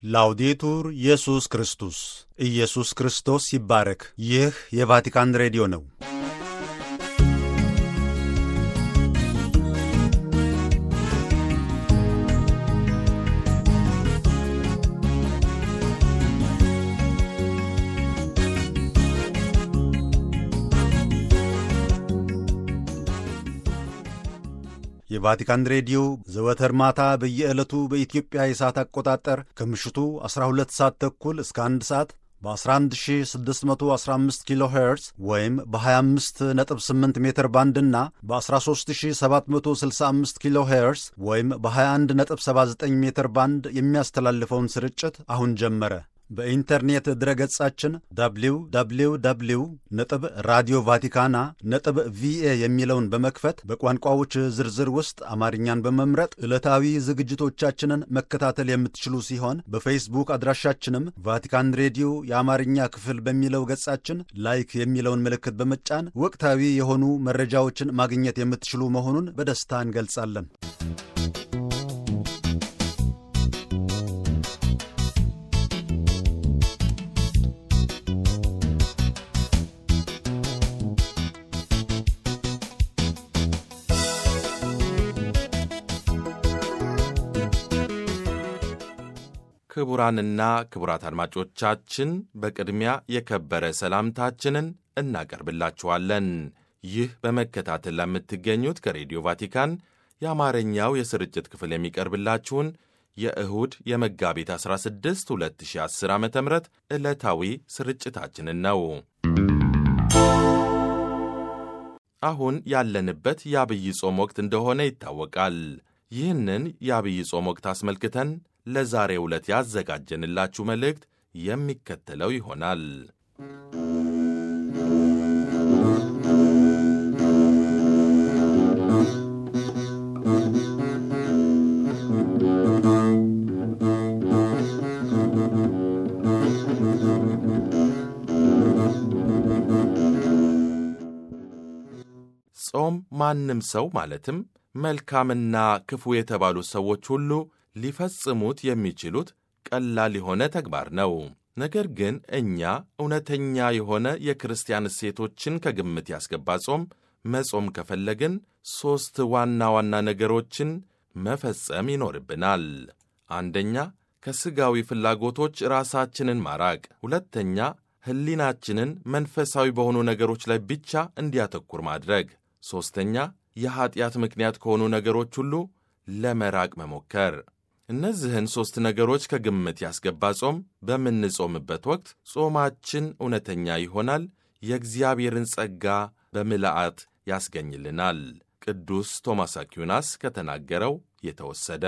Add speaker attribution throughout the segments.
Speaker 1: ላውዴቱር ኢየሱስ ክርስቶስ ኢየሱስ ክርስቶስ ይባረክ። ይህ የቫቲካን ሬዲዮ ነው። የቫቲካን ሬዲዮ ዘወትር ማታ በየዕለቱ በኢትዮጵያ የሰዓት አቆጣጠር ከምሽቱ 12 ሰዓት ተኩል እስከ 1 ሰዓት በ11615 ኪሎ ሄርዝ ወይም በ258 ሜትር ባንድ እና በ13765 ኪሎ ሄርዝ ወይም በ2179 ሜትር ባንድ የሚያስተላልፈውን ስርጭት አሁን ጀመረ። በኢንተርኔት ድረገጻችን www ነጥብ ራዲዮ ቫቲካና ነጥብ ቪኤ የሚለውን በመክፈት በቋንቋዎች ዝርዝር ውስጥ አማርኛን በመምረጥ ዕለታዊ ዝግጅቶቻችንን መከታተል የምትችሉ ሲሆን በፌስቡክ አድራሻችንም ቫቲካን ሬዲዮ የአማርኛ ክፍል በሚለው ገጻችን ላይክ የሚለውን ምልክት በመጫን ወቅታዊ የሆኑ መረጃዎችን ማግኘት የምትችሉ መሆኑን በደስታ እንገልጻለን።
Speaker 2: ክቡራንና ክቡራት አድማጮቻችን በቅድሚያ የከበረ ሰላምታችንን እናቀርብላችኋለን። ይህ በመከታተል ለምትገኙት ከሬዲዮ ቫቲካን የአማርኛው የስርጭት ክፍል የሚቀርብላችሁን የእሁድ የመጋቢት 16 2010 ዓ ም ዕለታዊ ስርጭታችንን ነው። አሁን ያለንበት የአብይ ጾም ወቅት እንደሆነ ይታወቃል። ይህንን የአብይ ጾም ወቅት አስመልክተን ለዛሬ ዕለት ያዘጋጀንላችሁ መልእክት የሚከተለው ይሆናል። ጾም ማንም ሰው ማለትም መልካምና ክፉ የተባሉ ሰዎች ሁሉ ሊፈጽሙት የሚችሉት ቀላል የሆነ ተግባር ነው። ነገር ግን እኛ እውነተኛ የሆነ የክርስቲያን እሴቶችን ከግምት ያስገባ ጾም መጾም ከፈለግን ሦስት ዋና ዋና ነገሮችን መፈጸም ይኖርብናል። አንደኛ፣ ከሥጋዊ ፍላጎቶች ራሳችንን ማራቅ። ሁለተኛ፣ ሕሊናችንን መንፈሳዊ በሆኑ ነገሮች ላይ ብቻ እንዲያተኩር ማድረግ። ሦስተኛ፣ የኀጢአት ምክንያት ከሆኑ ነገሮች ሁሉ ለመራቅ መሞከር። እነዚህን ሦስት ነገሮች ከግምት ያስገባ ጾም በምንጾምበት ወቅት ጾማችን እውነተኛ ይሆናል፣ የእግዚአብሔርን ጸጋ በምልአት ያስገኝልናል። ቅዱስ ቶማስ አኪዩናስ ከተናገረው የተወሰደ።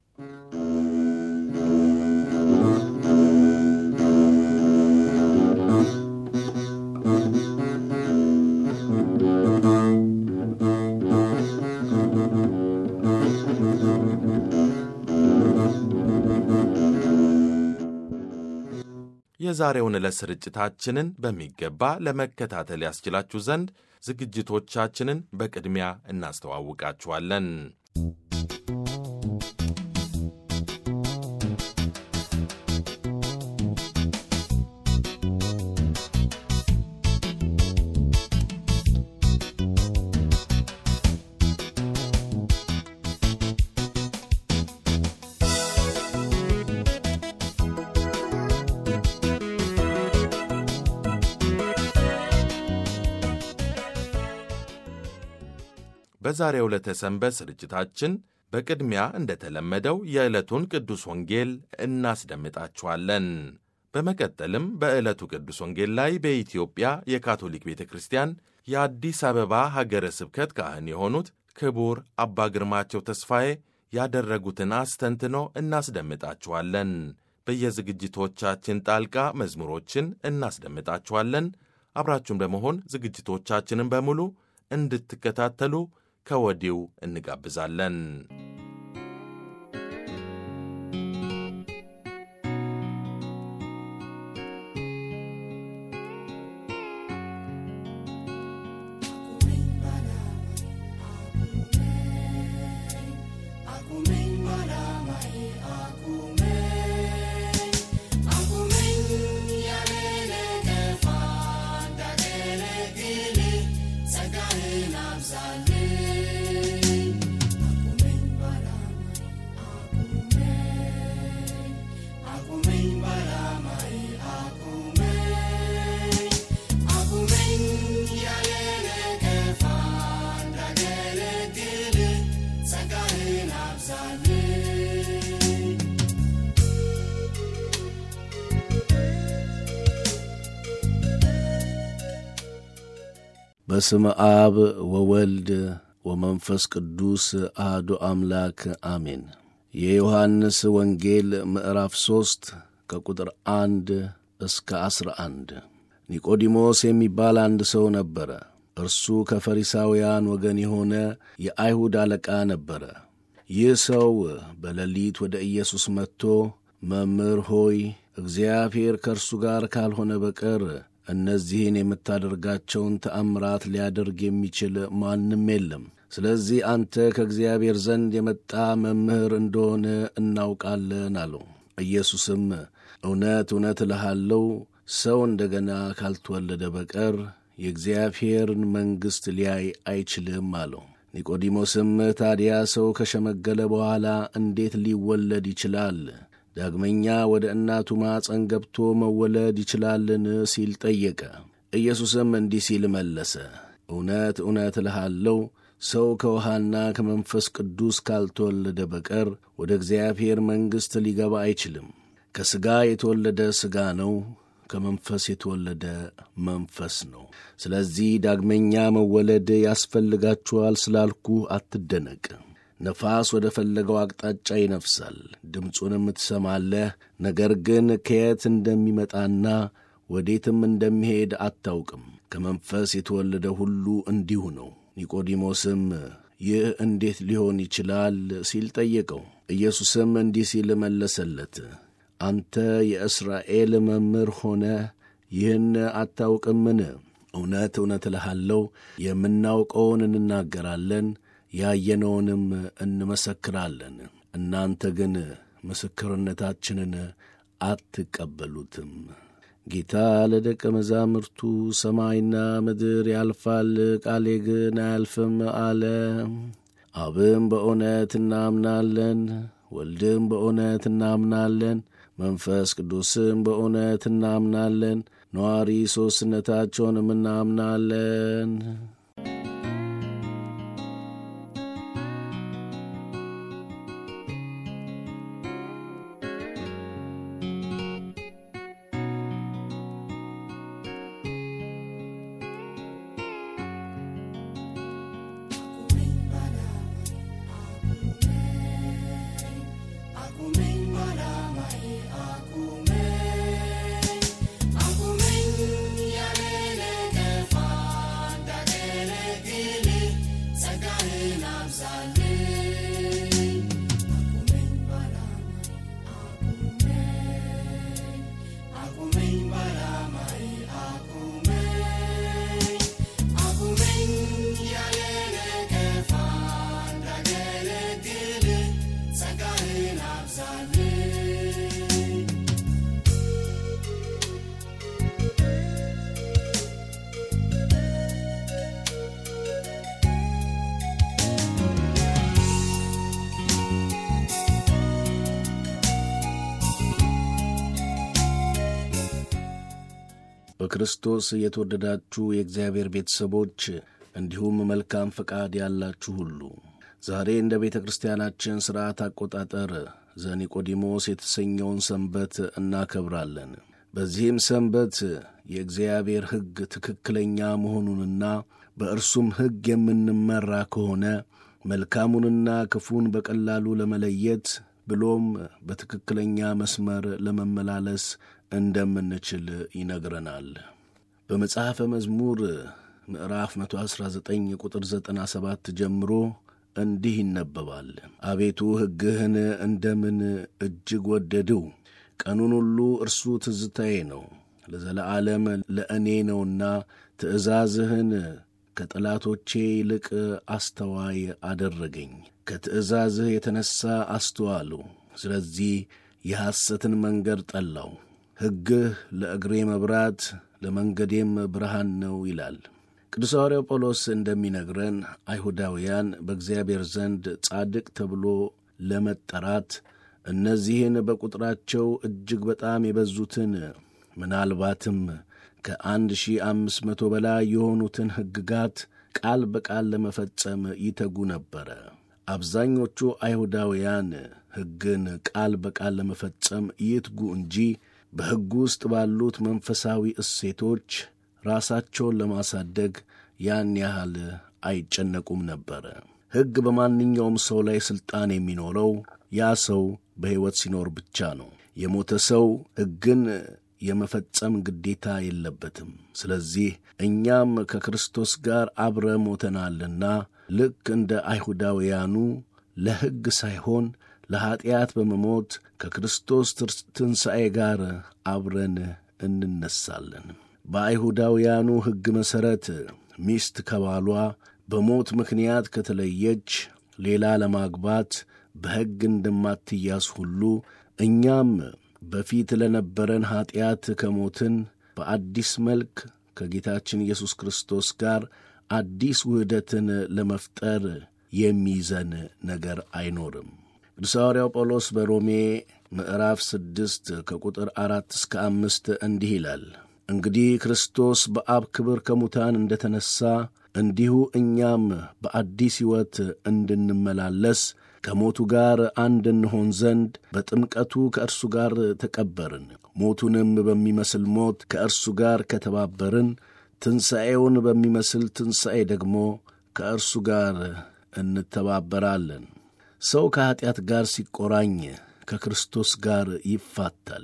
Speaker 2: የዛሬውን ዕለት ስርጭታችንን በሚገባ ለመከታተል ያስችላችሁ ዘንድ ዝግጅቶቻችንን በቅድሚያ እናስተዋውቃችኋለን። በዛሬው ዕለተ ሰንበት ስርጭታችን በቅድሚያ እንደተለመደው የዕለቱን ቅዱስ ወንጌል እናስደምጣችኋለን። በመቀጠልም በዕለቱ ቅዱስ ወንጌል ላይ በኢትዮጵያ የካቶሊክ ቤተ ክርስቲያን የአዲስ አበባ ሀገረ ስብከት ካህን የሆኑት ክቡር አባ ግርማቸው ተስፋዬ ያደረጉትን አስተንትኖ እናስደምጣችኋለን። በየዝግጅቶቻችን ጣልቃ መዝሙሮችን እናስደምጣችኋለን። አብራችሁን በመሆን ዝግጅቶቻችንን በሙሉ እንድትከታተሉ ከወዲው እንጋብዛለን።
Speaker 3: በስመ አብ ወወልድ ወመንፈስ ቅዱስ አህዱ አምላክ አሜን። የዮሐንስ ወንጌል ምዕራፍ ሦስት ከቁጥር አንድ እስከ ዐሥራ አንድ ኒቆዲሞስ የሚባል አንድ ሰው ነበረ። እርሱ ከፈሪሳውያን ወገን የሆነ የአይሁድ አለቃ ነበረ። ይህ ሰው በሌሊት ወደ ኢየሱስ መጥቶ መምህር ሆይ እግዚአብሔር ከእርሱ ጋር ካልሆነ በቀር እነዚህን የምታደርጋቸውን ተአምራት ሊያደርግ የሚችል ማንም የለም። ስለዚህ አንተ ከእግዚአብሔር ዘንድ የመጣ መምህር እንደሆነ እናውቃለን አለው። ኢየሱስም እውነት እውነት እልሃለሁ ሰው እንደ ገና ካልተወለደ በቀር የእግዚአብሔርን መንግሥት ሊያይ አይችልም አለው። ኒቆዲሞስም ታዲያ ሰው ከሸመገለ በኋላ እንዴት ሊወለድ ይችላል? ዳግመኛ ወደ እናቱ ማፀን ገብቶ መወለድ ይችላልን? ሲል ጠየቀ። ኢየሱስም እንዲህ ሲል መለሰ፣ እውነት እውነት እልሃለሁ ሰው ከውሃና ከመንፈስ ቅዱስ ካልተወለደ በቀር ወደ እግዚአብሔር መንግሥት ሊገባ አይችልም። ከሥጋ የተወለደ ሥጋ ነው፣ ከመንፈስ የተወለደ መንፈስ ነው። ስለዚህ ዳግመኛ መወለድ ያስፈልጋችኋል ስላልኩ አትደነቅ። ነፋስ ወደ ፈለገው አቅጣጫ ይነፍሳል፣ ድምፁንም ትሰማለህ፣ ነገር ግን ከየት እንደሚመጣና ወዴትም እንደሚሄድ አታውቅም። ከመንፈስ የተወለደ ሁሉ እንዲሁ ነው። ኒቆዲሞስም ይህ እንዴት ሊሆን ይችላል ሲል ጠየቀው። ኢየሱስም እንዲህ ሲል መለሰለት፣ አንተ የእስራኤል መምህር ሆነ ይህን አታውቅምን? እውነት እውነት እልሃለሁ የምናውቀውን እንናገራለን ያየነውንም እንመሰክራለን። እናንተ ግን ምስክርነታችንን አትቀበሉትም። ጌታ ለደቀ መዛሙርቱ ሰማይና ምድር ያልፋል፣ ቃሌ ግን አያልፍም አለ። አብም በእውነት እናምናለን፣ ወልድም በእውነት እናምናለን፣ መንፈስ ቅዱስም በእውነት እናምናለን፣ ነዋሪ ሦስትነታቸውንም እናምናለን። በክርስቶስ የተወደዳችሁ የእግዚአብሔር ቤተሰቦች እንዲሁም መልካም ፈቃድ ያላችሁ ሁሉ ዛሬ እንደ ቤተ ክርስቲያናችን ሥርዓት አቆጣጠር ዘኒቆዲሞስ የተሰኘውን ሰንበት እናከብራለን። በዚህም ሰንበት የእግዚአብሔር ሕግ ትክክለኛ መሆኑንና በእርሱም ሕግ የምንመራ ከሆነ መልካሙንና ክፉን በቀላሉ ለመለየት ብሎም በትክክለኛ መስመር ለመመላለስ እንደምንችል ይነግረናል። በመጽሐፈ መዝሙር ምዕራፍ 119 ቁጥር 97 ጀምሮ እንዲህ ይነበባል። አቤቱ ሕግህን እንደምን እጅግ ወደድው፣ ቀኑን ሁሉ እርሱ ትዝታዬ ነው። ለዘለዓለም ለእኔ ነውና ትእዛዝህን ከጠላቶቼ ይልቅ አስተዋይ አደረገኝ። ከትእዛዝህ የተነሣ አስተዋሉ፣ ስለዚህ የሐሰትን መንገድ ጠላው። ሕግህ ለእግሬ መብራት ለመንገዴም ብርሃን ነው ይላል። ቅዱስ ሐዋርያው ጳውሎስ እንደሚነግረን አይሁዳውያን በእግዚአብሔር ዘንድ ጻድቅ ተብሎ ለመጠራት እነዚህን በቁጥራቸው እጅግ በጣም የበዙትን ምናልባትም ከአንድ ሺህ አምስት መቶ በላይ የሆኑትን ሕግጋት ቃል በቃል ለመፈጸም ይተጉ ነበረ። አብዛኞቹ አይሁዳውያን ሕግን ቃል በቃል ለመፈጸም ይትጉ እንጂ በሕጉ ውስጥ ባሉት መንፈሳዊ እሴቶች ራሳቸውን ለማሳደግ ያን ያህል አይጨነቁም ነበረ። ሕግ በማንኛውም ሰው ላይ ሥልጣን የሚኖረው ያ ሰው በሕይወት ሲኖር ብቻ ነው። የሞተ ሰው ሕግን የመፈጸም ግዴታ የለበትም። ስለዚህ እኛም ከክርስቶስ ጋር አብረ ሞተናልና ልክ እንደ አይሁዳውያኑ ለሕግ ሳይሆን ለኀጢአት በመሞት ከክርስቶስ ትንሣኤ ጋር አብረን እንነሳለን። በአይሁዳውያኑ ሕግ መሠረት ሚስት ከባሏ በሞት ምክንያት ከተለየች ሌላ ለማግባት በሕግ እንደማትያዝ ሁሉ እኛም በፊት ለነበረን ኀጢአት ከሞትን በአዲስ መልክ ከጌታችን ኢየሱስ ክርስቶስ ጋር አዲስ ውህደትን ለመፍጠር የሚይዘን ነገር አይኖርም። ቅዱስ ሐዋርያው ጳውሎስ በሮሜ ምዕራፍ ስድስት ከቁጥር አራት እስከ አምስት እንዲህ ይላል። እንግዲህ ክርስቶስ በአብ ክብር ከሙታን እንደ ተነሣ እንዲሁ እኛም በአዲስ ሕይወት እንድንመላለስ ከሞቱ ጋር አንድ እንሆን ዘንድ በጥምቀቱ ከእርሱ ጋር ተቀበርን። ሞቱንም በሚመስል ሞት ከእርሱ ጋር ከተባበርን ትንሣኤውን በሚመስል ትንሣኤ ደግሞ ከእርሱ ጋር እንተባበራለን። ሰው ከኀጢአት ጋር ሲቆራኝ ከክርስቶስ ጋር ይፋታል።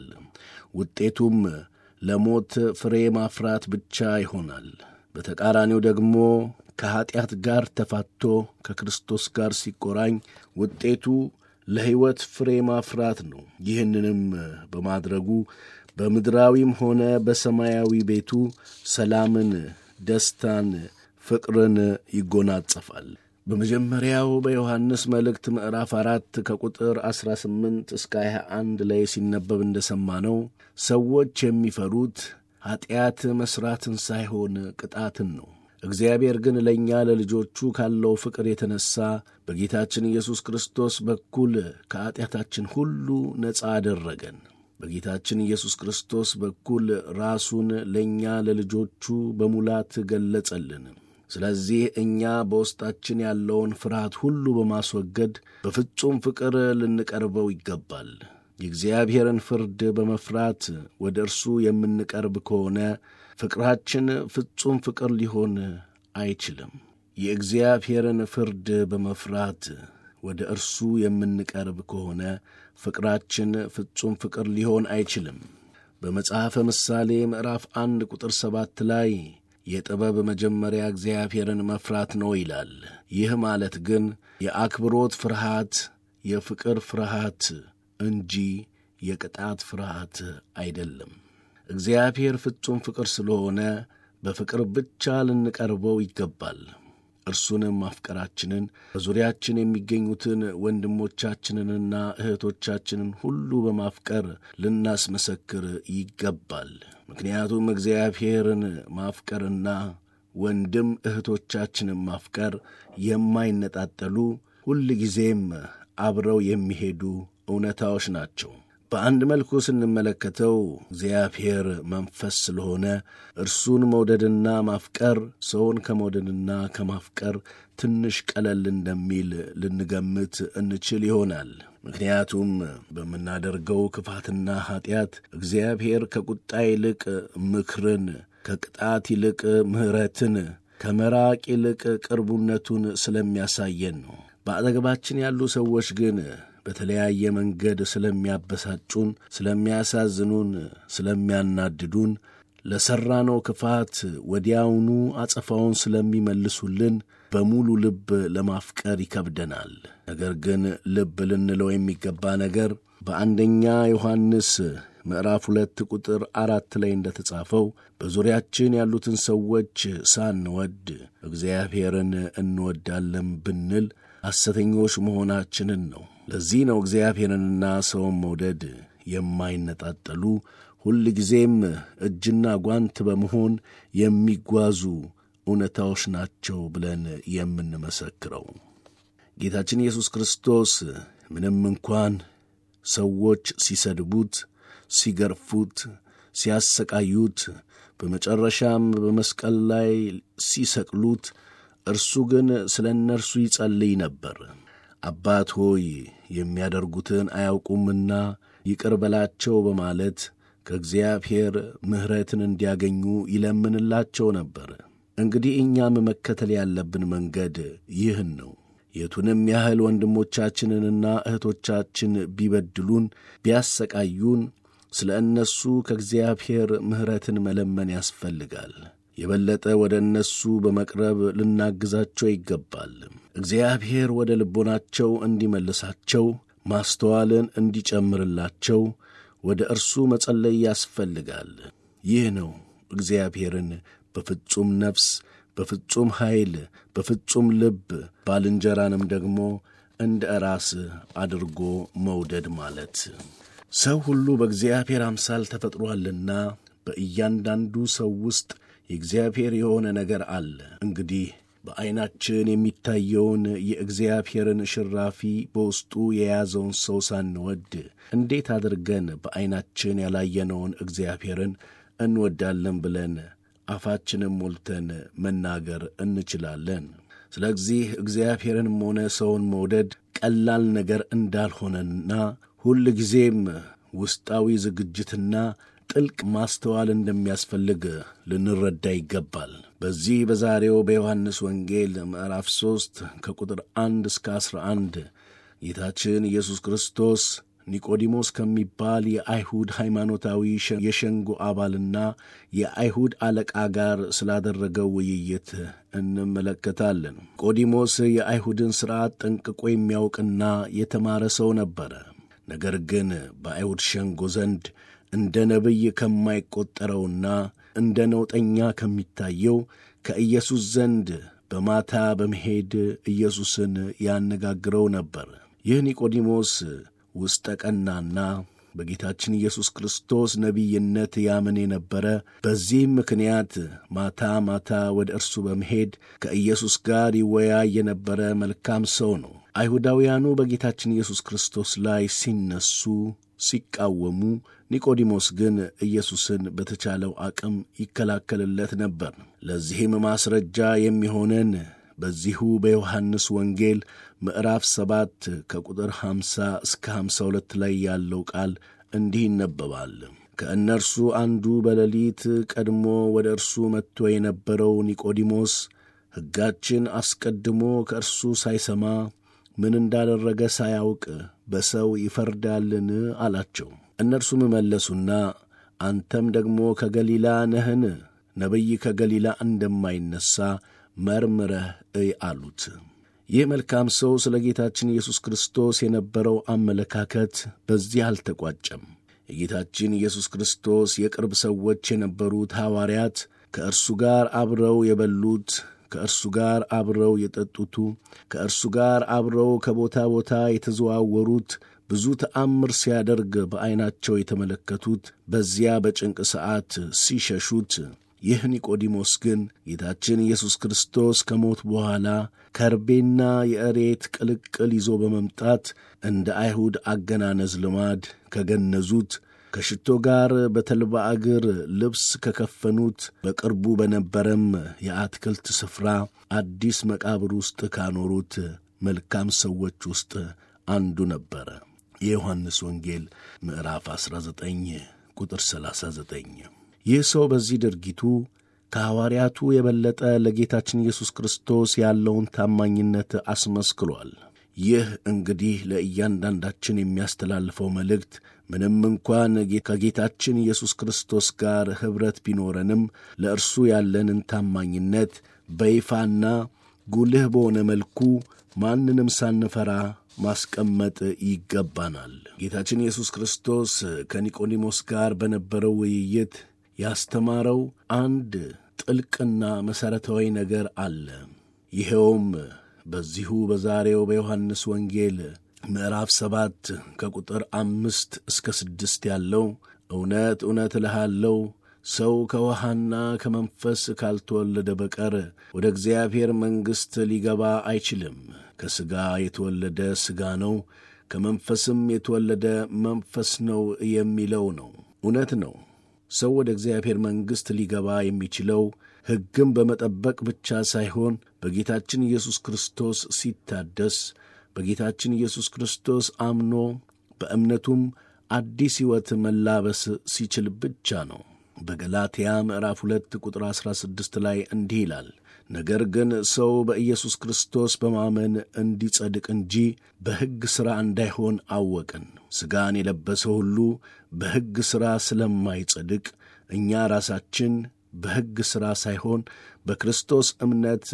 Speaker 3: ውጤቱም ለሞት ፍሬ ማፍራት ብቻ ይሆናል። በተቃራኒው ደግሞ ከኀጢአት ጋር ተፋቶ ከክርስቶስ ጋር ሲቆራኝ ውጤቱ ለሕይወት ፍሬ ማፍራት ነው። ይህንንም በማድረጉ በምድራዊም ሆነ በሰማያዊ ቤቱ ሰላምን፣ ደስታን፣ ፍቅርን ይጎናጸፋል። በመጀመሪያው በዮሐንስ መልእክት ምዕራፍ አራት ከቁጥር 18 እስከ 21 ላይ ሲነበብ እንደሰማነው ሰዎች የሚፈሩት ኀጢአት መሥራትን ሳይሆን ቅጣትን ነው። እግዚአብሔር ግን ለእኛ ለልጆቹ ካለው ፍቅር የተነሣ በጌታችን ኢየሱስ ክርስቶስ በኩል ከኀጢአታችን ሁሉ ነፃ አደረገን። በጌታችን ኢየሱስ ክርስቶስ በኩል ራሱን ለእኛ ለልጆቹ በሙላት ገለጸልን። ስለዚህ እኛ በውስጣችን ያለውን ፍርሃት ሁሉ በማስወገድ በፍጹም ፍቅር ልንቀርበው ይገባል። የእግዚአብሔርን ፍርድ በመፍራት ወደ እርሱ የምንቀርብ ከሆነ ፍቅራችን ፍጹም ፍቅር ሊሆን አይችልም። የእግዚአብሔርን ፍርድ በመፍራት ወደ እርሱ የምንቀርብ ከሆነ ፍቅራችን ፍጹም ፍቅር ሊሆን አይችልም። በመጽሐፈ ምሳሌ ምዕራፍ አንድ ቁጥር ሰባት ላይ የጥበብ መጀመሪያ እግዚአብሔርን መፍራት ነው ይላል። ይህ ማለት ግን የአክብሮት ፍርሃት፣ የፍቅር ፍርሃት እንጂ የቅጣት ፍርሃት አይደለም። እግዚአብሔር ፍጹም ፍቅር ስለሆነ በፍቅር ብቻ ልንቀርበው ይገባል። እርሱንም ማፍቀራችንን በዙሪያችን የሚገኙትን ወንድሞቻችንንና እህቶቻችንን ሁሉ በማፍቀር ልናስመሰክር ይገባል። ምክንያቱም እግዚአብሔርን ማፍቀርና ወንድም እህቶቻችንን ማፍቀር የማይነጣጠሉ ሁል ጊዜም አብረው የሚሄዱ እውነታዎች ናቸው። በአንድ መልኩ ስንመለከተው እግዚአብሔር መንፈስ ስለሆነ እርሱን መውደድና ማፍቀር ሰውን ከመውደድና ከማፍቀር ትንሽ ቀለል እንደሚል ልንገምት እንችል ይሆናል። ምክንያቱም በምናደርገው ክፋትና ኀጢአት እግዚአብሔር ከቁጣ ይልቅ ምክርን፣ ከቅጣት ይልቅ ምሕረትን፣ ከመራቅ ይልቅ ቅርቡነቱን ስለሚያሳየን ነው። በአጠገባችን ያሉ ሰዎች ግን በተለያየ መንገድ ስለሚያበሳጩን፣ ስለሚያሳዝኑን፣ ስለሚያናድዱን ለሠራነው ክፋት ወዲያውኑ አጸፋውን ስለሚመልሱልን በሙሉ ልብ ለማፍቀር ይከብደናል። ነገር ግን ልብ ልንለው የሚገባ ነገር በአንደኛ ዮሐንስ ምዕራፍ ሁለት ቁጥር አራት ላይ እንደ ተጻፈው በዙሪያችን ያሉትን ሰዎች ሳንወድ እግዚአብሔርን እንወዳለን ብንል ሐሰተኞች መሆናችንን ነው። ለዚህ ነው እግዚአብሔርንና ሰውን መውደድ የማይነጣጠሉ ሁል ጊዜም እጅና ጓንት በመሆን የሚጓዙ እውነታዎች ናቸው ብለን የምንመሰክረው። ጌታችን ኢየሱስ ክርስቶስ ምንም እንኳን ሰዎች ሲሰድቡት፣ ሲገርፉት፣ ሲያሰቃዩት፣ በመጨረሻም በመስቀል ላይ ሲሰቅሉት እርሱ ግን ስለ እነርሱ ይጸልይ ነበር። አባት ሆይ የሚያደርጉትን አያውቁምና ይቅር በላቸው በማለት ከእግዚአብሔር ምሕረትን እንዲያገኙ ይለምንላቸው ነበር። እንግዲህ እኛም መከተል ያለብን መንገድ ይህን ነው። የቱንም ያህል ወንድሞቻችንንና እህቶቻችን ቢበድሉን፣ ቢያሰቃዩን ስለ እነሱ ከእግዚአብሔር ምሕረትን መለመን ያስፈልጋል። የበለጠ ወደ እነሱ በመቅረብ ልናግዛቸው ይገባል። እግዚአብሔር ወደ ልቦናቸው እንዲመልሳቸው ማስተዋልን እንዲጨምርላቸው ወደ እርሱ መጸለይ ያስፈልጋል። ይህ ነው እግዚአብሔርን በፍጹም ነፍስ፣ በፍጹም ኃይል፣ በፍጹም ልብ ባልንጀራንም ደግሞ እንደ ራስ አድርጎ መውደድ ማለት። ሰው ሁሉ በእግዚአብሔር አምሳል ተፈጥሮአልና በእያንዳንዱ ሰው ውስጥ የእግዚአብሔር የሆነ ነገር አለ። እንግዲህ በዐይናችን የሚታየውን የእግዚአብሔርን ሽራፊ በውስጡ የያዘውን ሰው ሳንወድ እንዴት አድርገን በዐይናችን ያላየነውን እግዚአብሔርን እንወዳለን ብለን አፋችንም ሞልተን መናገር እንችላለን? ስለዚህ እግዚአብሔርንም ሆነ ሰውን መውደድ ቀላል ነገር እንዳልሆነና ሁል ጊዜም ውስጣዊ ዝግጅትና ጥልቅ ማስተዋል እንደሚያስፈልግ ልንረዳ ይገባል። በዚህ በዛሬው በዮሐንስ ወንጌል ምዕራፍ ሦስት ከቁጥር አንድ እስከ ዐሥራ አንድ ጌታችን ኢየሱስ ክርስቶስ ኒቆዲሞስ ከሚባል የአይሁድ ሃይማኖታዊ የሸንጎ አባልና የአይሁድ አለቃ ጋር ስላደረገው ውይይት እንመለከታለን። ኒቆዲሞስ የአይሁድን ሥርዓት ጠንቅቆ የሚያውቅና የተማረ ሰው ነበረ። ነገር ግን በአይሁድ ሸንጎ ዘንድ እንደ ነቢይ ከማይቈጠረውና እንደ ነውጠኛ ከሚታየው ከኢየሱስ ዘንድ በማታ በመሄድ ኢየሱስን ያነጋግረው ነበር። ይህ ኒቆዲሞስ ውስጠ ቀናና በጌታችን ኢየሱስ ክርስቶስ ነቢይነት ያምን የነበረ በዚህም ምክንያት ማታ ማታ ወደ እርሱ በመሄድ ከኢየሱስ ጋር ይወያይ የነበረ መልካም ሰው ነው። አይሁዳውያኑ በጌታችን ኢየሱስ ክርስቶስ ላይ ሲነሱ ሲቃወሙ፣ ኒቆዲሞስ ግን ኢየሱስን በተቻለው አቅም ይከላከልለት ነበር። ለዚህም ማስረጃ የሚሆነን በዚሁ በዮሐንስ ወንጌል ምዕራፍ ሰባት ከቁጥር 50 እስከ 52 ላይ ያለው ቃል እንዲህ ይነበባል። ከእነርሱ አንዱ በሌሊት ቀድሞ ወደ እርሱ መጥቶ የነበረው ኒቆዲሞስ ሕጋችን አስቀድሞ ከእርሱ ሳይሰማ ምን እንዳደረገ ሳያውቅ በሰው ይፈርዳልን? አላቸው። እነርሱም መለሱና አንተም ደግሞ ከገሊላ ነህን? ነቢይ ከገሊላ እንደማይነሣ መርምረህ እይ አሉት። ይህ መልካም ሰው ስለ ጌታችን ኢየሱስ ክርስቶስ የነበረው አመለካከት በዚህ አልተቋጨም። የጌታችን ኢየሱስ ክርስቶስ የቅርብ ሰዎች የነበሩት ሐዋርያት ከእርሱ ጋር አብረው የበሉት ከእርሱ ጋር አብረው የጠጡቱ ከእርሱ ጋር አብረው ከቦታ ቦታ የተዘዋወሩት ብዙ ተአምር ሲያደርግ በዐይናቸው የተመለከቱት በዚያ በጭንቅ ሰዓት ሲሸሹት ይህ ኒቆዲሞስ ግን ጌታችን ኢየሱስ ክርስቶስ ከሞት በኋላ ከርቤና የእሬት ቅልቅል ይዞ በመምጣት እንደ አይሁድ አገናነዝ ልማድ ከገነዙት ከሽቶ ጋር በተልባ እግር ልብስ ከከፈኑት በቅርቡ በነበረም የአትክልት ስፍራ አዲስ መቃብር ውስጥ ካኖሩት መልካም ሰዎች ውስጥ አንዱ ነበረ። የዮሐንስ ወንጌል ምዕራፍ 19 ቁጥር 39። ይህ ሰው በዚህ ድርጊቱ ከሐዋርያቱ የበለጠ ለጌታችን ኢየሱስ ክርስቶስ ያለውን ታማኝነት አስመስክሯል። ይህ እንግዲህ ለእያንዳንዳችን የሚያስተላልፈው መልእክት ምንም እንኳን ከጌታችን ኢየሱስ ክርስቶስ ጋር ኅብረት ቢኖረንም ለእርሱ ያለንን ታማኝነት በይፋና ጉልህ በሆነ መልኩ ማንንም ሳንፈራ ማስቀመጥ ይገባናል። ጌታችን ኢየሱስ ክርስቶስ ከኒቆዲሞስ ጋር በነበረው ውይይት ያስተማረው አንድ ጥልቅና መሠረታዊ ነገር አለ። ይኸውም በዚሁ በዛሬው በዮሐንስ ወንጌል ምዕራፍ ሰባት ከቁጥር አምስት እስከ ስድስት ያለው እውነት እውነት እልሃለሁ ሰው ከውሃና ከመንፈስ ካልተወለደ በቀር ወደ እግዚአብሔር መንግሥት ሊገባ አይችልም። ከሥጋ የተወለደ ሥጋ ነው፣ ከመንፈስም የተወለደ መንፈስ ነው የሚለው ነው። እውነት ነው። ሰው ወደ እግዚአብሔር መንግሥት ሊገባ የሚችለው ሕግም በመጠበቅ ብቻ ሳይሆን በጌታችን ኢየሱስ ክርስቶስ ሲታደስ በጌታችን ኢየሱስ ክርስቶስ አምኖ በእምነቱም አዲስ ሕይወት መላበስ ሲችል ብቻ ነው። በገላትያ ምዕራፍ 2 ቁጥር 16 ላይ እንዲህ ይላል ነገር ግን ሰው በኢየሱስ ክርስቶስ በማመን እንዲጸድቅ እንጂ በሕግ ሥራ እንዳይሆን አወቅን። ሥጋን የለበሰ ሁሉ በሕግ ሥራ ስለማይጸድቅ እኛ ራሳችን በሕግ ሥራ ሳይሆን በክርስቶስ እምነት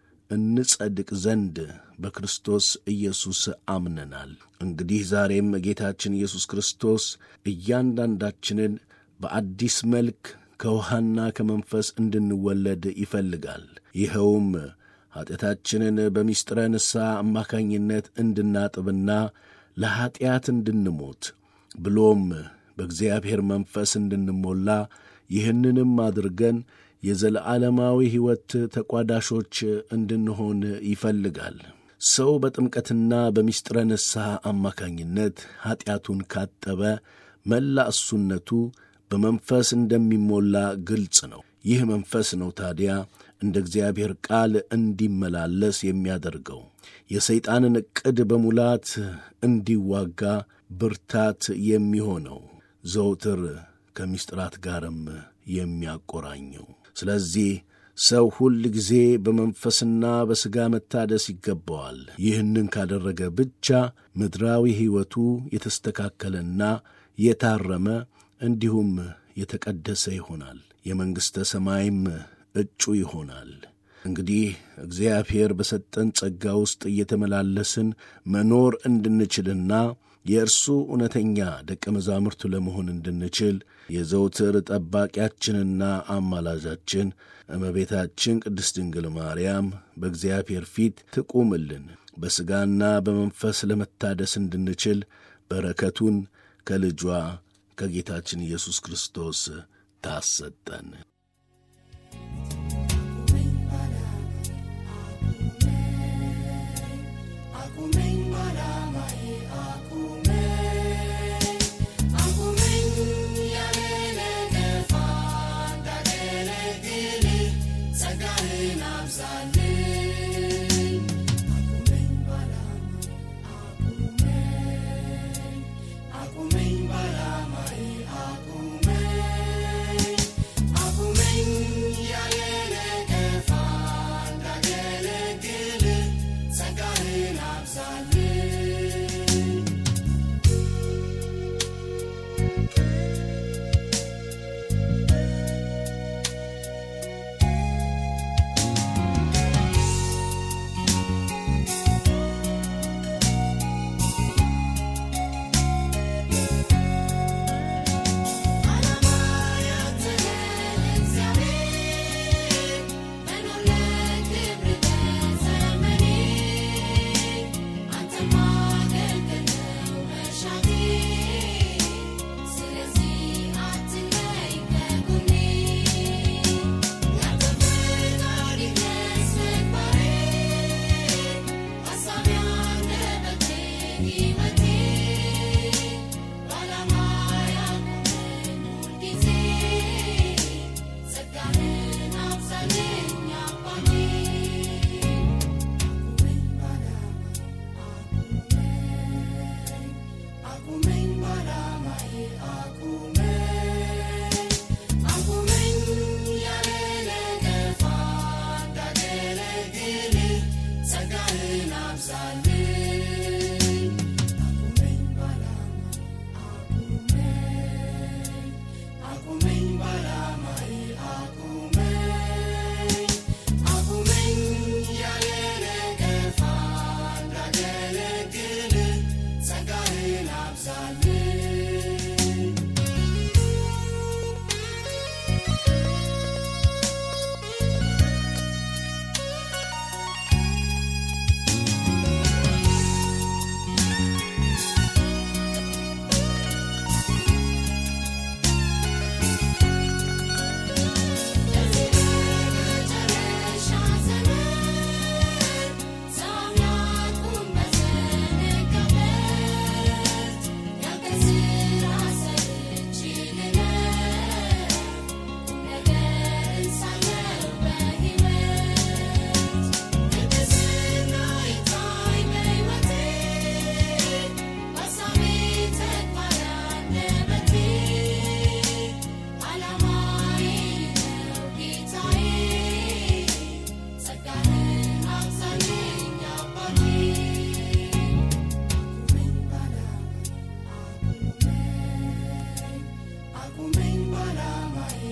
Speaker 3: እንጸድቅ ዘንድ በክርስቶስ ኢየሱስ አምነናል። እንግዲህ ዛሬም ጌታችን ኢየሱስ ክርስቶስ እያንዳንዳችንን በአዲስ መልክ ከውሃና ከመንፈስ እንድንወለድ ይፈልጋል። ይኸውም ኀጢአታችንን በምስጢረ ንስሐ አማካኝነት እንድናጥብና ለኀጢአት እንድንሞት ብሎም በእግዚአብሔር መንፈስ እንድንሞላ ይህንንም አድርገን የዘለዓለማዊ ሕይወት ተቋዳሾች እንድንሆን ይፈልጋል። ሰው በጥምቀትና በምስጢረ ንስሐ አማካኝነት ኀጢአቱን ካጠበ መላ እሱነቱ በመንፈስ እንደሚሞላ ግልጽ ነው። ይህ መንፈስ ነው ታዲያ እንደ እግዚአብሔር ቃል እንዲመላለስ የሚያደርገው የሰይጣንን ዕቅድ በሙላት እንዲዋጋ ብርታት የሚሆነው ዘውትር ከምስጢራት ጋርም የሚያቆራኘው። ስለዚህ ሰው ሁል ጊዜ በመንፈስና በሥጋ መታደስ ይገባዋል። ይህንን ካደረገ ብቻ ምድራዊ ሕይወቱ የተስተካከለና የታረመ እንዲሁም የተቀደሰ ይሆናል። የመንግሥተ ሰማይም እጩ ይሆናል። እንግዲህ እግዚአብሔር በሰጠን ጸጋ ውስጥ እየተመላለስን መኖር እንድንችልና የእርሱ እውነተኛ ደቀ መዛሙርቱ ለመሆን እንድንችል የዘውትር ጠባቂያችንና አማላጃችን እመቤታችን ቅድስት ድንግል ማርያም በእግዚአብሔር ፊት ትቁምልን። በሥጋና በመንፈስ ለመታደስ እንድንችል በረከቱን ከልጇ ከጌታችን ኢየሱስ ክርስቶስ ታሰጠን።
Speaker 4: Aku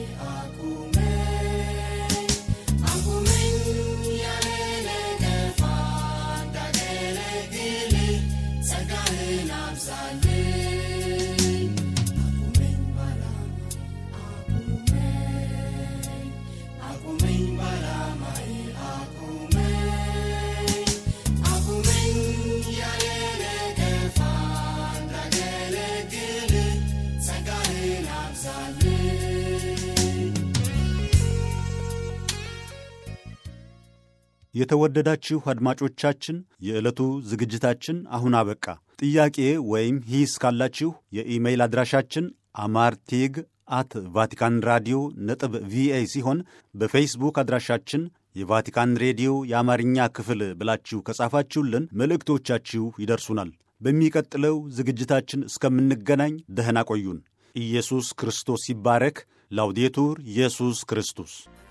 Speaker 1: የተወደዳችሁ አድማጮቻችን የዕለቱ ዝግጅታችን አሁን አበቃ። ጥያቄ ወይም ሂስ ካላችሁ የኢሜይል አድራሻችን አማርቴግ አት ቫቲካን ራዲዮ ነጥብ ቪኦኤ ሲሆን በፌስቡክ አድራሻችን የቫቲካን ሬዲዮ የአማርኛ ክፍል ብላችሁ ከጻፋችሁልን መልእክቶቻችሁ ይደርሱናል። በሚቀጥለው ዝግጅታችን እስከምንገናኝ ደህና ቆዩን። ኢየሱስ ክርስቶስ ይባረክ። ላውዴቱር ኢየሱስ ክርስቶስ